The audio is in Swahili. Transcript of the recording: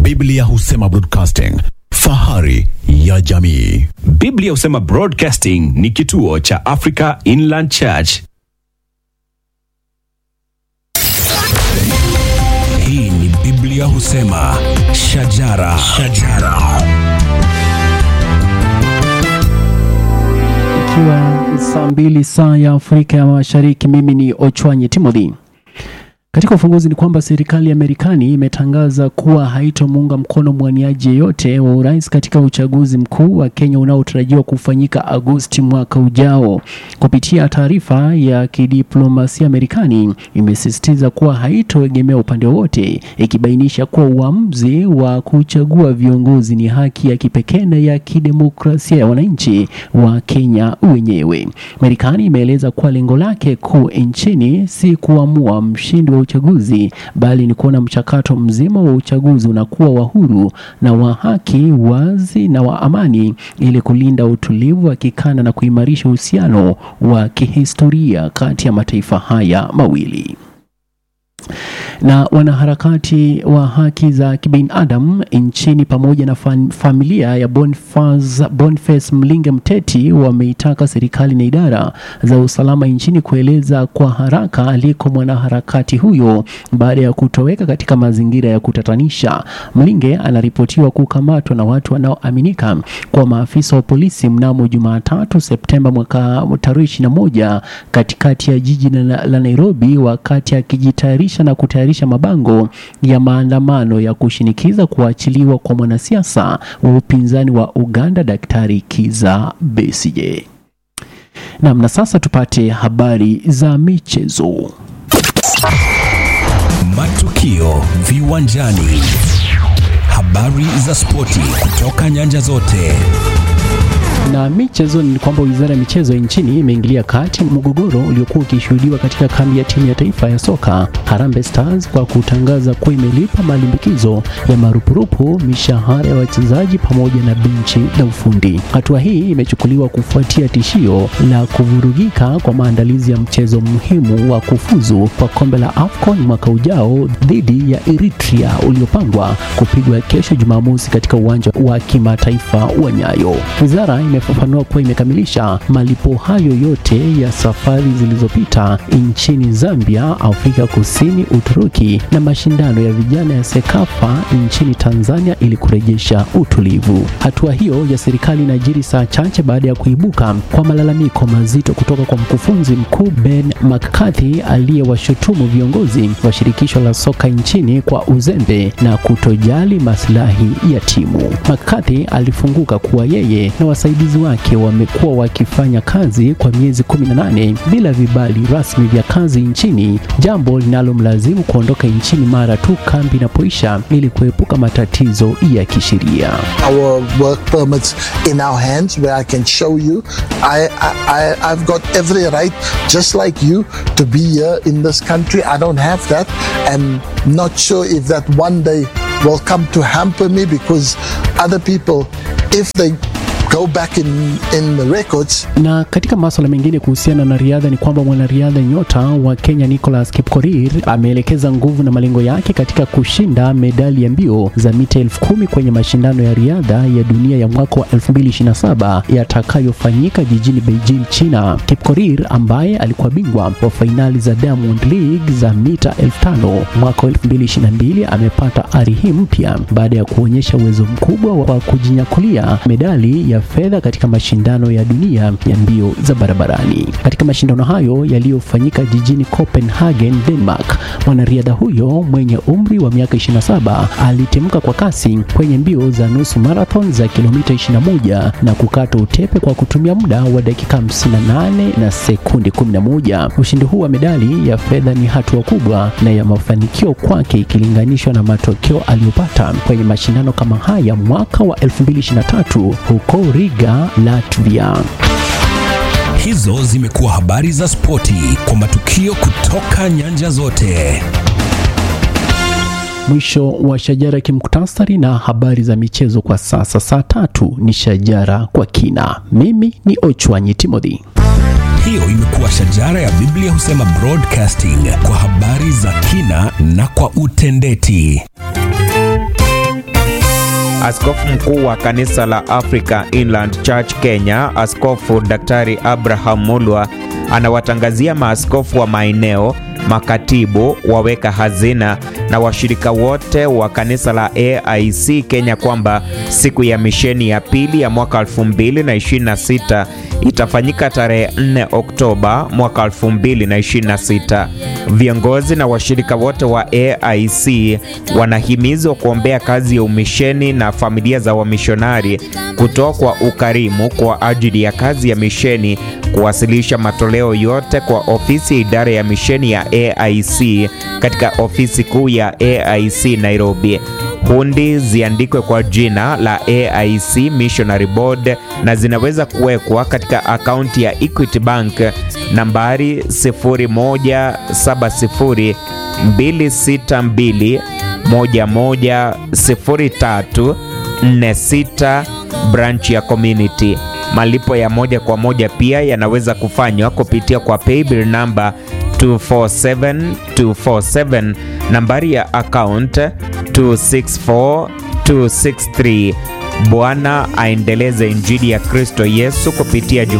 Biblia husema broadcasting, fahari ya jamii. Biblia husema Broadcasting ni kituo cha Africa Inland Church. Hii ni Biblia husema shajara, shajara. Ikiwa saa mbili saa ya Afrika ya Mashariki, mimi ni Ochwanyi Timothy. Katika ufunguzi ni kwamba serikali ya Marekani imetangaza kuwa haitomuunga mkono mwaniaji yeyote wa urais katika uchaguzi mkuu wa Kenya unaotarajiwa kufanyika Agosti mwaka ujao. Kupitia taarifa ya kidiplomasia, Marekani imesisitiza kuwa haitoegemea upande wowote, ikibainisha kuwa uamuzi wa kuchagua viongozi ni haki ya kipekee na ya kidemokrasia ya wananchi wa Kenya wenyewe. Marekani imeeleza kuwa lengo lake kuu nchini si kuamua mshindi wa uchaguzi bali ni kuona mchakato mzima wa uchaguzi unakuwa wa huru na wa haki, wazi na wa amani, ili kulinda utulivu wa kikanda na kuimarisha uhusiano wa kihistoria kati ya mataifa haya mawili na wanaharakati wa haki za kibinadamu nchini pamoja na fam familia ya Boniface, Boniface Mlinge Mteti wameitaka serikali na idara za usalama nchini kueleza kwa haraka aliko mwanaharakati huyo baada ya kutoweka katika mazingira ya kutatanisha. Mlinge anaripotiwa kukamatwa na watu wanaoaminika kwa maafisa wa polisi mnamo Jumatatu Septemba mwaka tarehe 21 katikati ya jiji la, la Nairobi wakati akijitayarisha na kutayarisha mabango ya maandamano ya kushinikiza kuachiliwa kwa mwanasiasa wa upinzani wa Uganda Daktari Kiza Besigye. Naam, na sasa tupate habari za michezo. Matukio viwanjani, habari za spoti kutoka nyanja zote. Na michezo ni kwamba wizara ya michezo nchini imeingilia kati mgogoro uliokuwa ukishuhudiwa katika kambi ya timu ya taifa ya soka Harambee Stars kwa kutangaza kuwa imelipa malimbikizo ya marupurupu, mishahara ya wachezaji pamoja na benchi la ufundi. Hatua hii imechukuliwa kufuatia tishio la kuvurugika kwa maandalizi ya mchezo muhimu wa kufuzu kwa kombe la AFCON mwaka ujao dhidi ya Eritrea uliopangwa kupigwa kesho Jumamosi katika uwanja wa kimataifa wa Nyayo. Wizara imefafanua kuwa imekamilisha malipo hayo yote ya safari zilizopita nchini Zambia, Afrika Kusini, Uturuki na mashindano ya vijana ya Sekafa nchini Tanzania ili kurejesha utulivu. Hatua hiyo ya serikali inajiri saa chache baada ya kuibuka kwa malalamiko mazito kutoka kwa mkufunzi mkuu Ben McCarthy aliyewashutumu viongozi wa shirikisho la soka nchini kwa uzembe na kutojali maslahi ya timu. McCarthy alifunguka kuwa yeye na wasaidizi wake wamekuwa wakifanya kazi kwa miezi 18 bila vibali rasmi vya kazi nchini, jambo linalomlazimu kuondoka nchini mara tu kambi inapoisha ili kuepuka matatizo ya kisheria. our work permits in our hands where I can show you I, I, I, I've got every right, just like you, to be here in this country. I don't have that, and not sure if that one day will come to hamper me because other people, if they go back in, in the records, Na katika masuala mengine kuhusiana na riadha ni kwamba mwanariadha nyota wa Kenya Nicholas Kipkorir ameelekeza nguvu na malengo yake katika kushinda medali ya mbio za mita elfu kumi kwenye mashindano ya riadha ya dunia ya mwaka wa 2027 yatakayofanyika jijini Beijing, China. Kipkorir ambaye alikuwa bingwa wa fainali za Diamond League za mita elfu tano mwaka wa 2022 amepata ari hii mpya baada ya kuonyesha uwezo mkubwa wa kujinyakulia medali ya fedha katika mashindano ya dunia ya mbio za barabarani. Katika mashindano hayo yaliyofanyika jijini Copenhagen, Denmark, mwanariadha huyo mwenye umri wa miaka 27 alitimka kwa kasi kwenye mbio za nusu marathon za kilomita 21 na kukata utepe kwa kutumia muda wa dakika 58 na sekundi 11. Ushindi huu wa medali ya fedha ni hatua kubwa na ya mafanikio kwake ikilinganishwa na matokeo aliyopata kwenye mashindano kama haya mwaka wa 2023 huko Riga, Latvia. Hizo zimekuwa habari za spoti kwa matukio kutoka nyanja zote. Mwisho wa Shajara kimuktasari na habari za michezo kwa sasa. Saa tatu ni Shajara kwa kina. Mimi ni Ochwanyi Timothy. Hiyo imekuwa shajara ya Biblia husema broadcasting kwa habari za kina na kwa utendeti. Askofu mkuu wa kanisa la Africa Inland Church Kenya, Askofu Daktari Abraham Mulwa anawatangazia maaskofu wa maeneo, makatibu, waweka hazina na washirika wote wa kanisa la AIC Kenya kwamba siku ya misheni ya pili ya mwaka 2026 itafanyika tarehe 4 Oktoba mwaka 2026. Viongozi na washirika wote wa AIC wanahimizwa kuombea kazi ya umisheni na familia za wamishonari, kutoa kwa ukarimu kwa ajili ya kazi ya misheni, kuwasilisha matoleo yote kwa ofisi ya idara ya misheni ya AIC katika ofisi kuu ya AIC Nairobi. Hundi ziandikwe kwa jina la AIC Missionary Board na zinaweza kuwekwa katika akaunti ya Equity Bank nambari 0170 262 110346 branch ya community. Malipo ya moja kwa moja pia yanaweza kufanywa kupitia kwa paybill namba 247247 nambari ya account 264263. Bwana aendeleze injili ya Kristo Yesu kupitia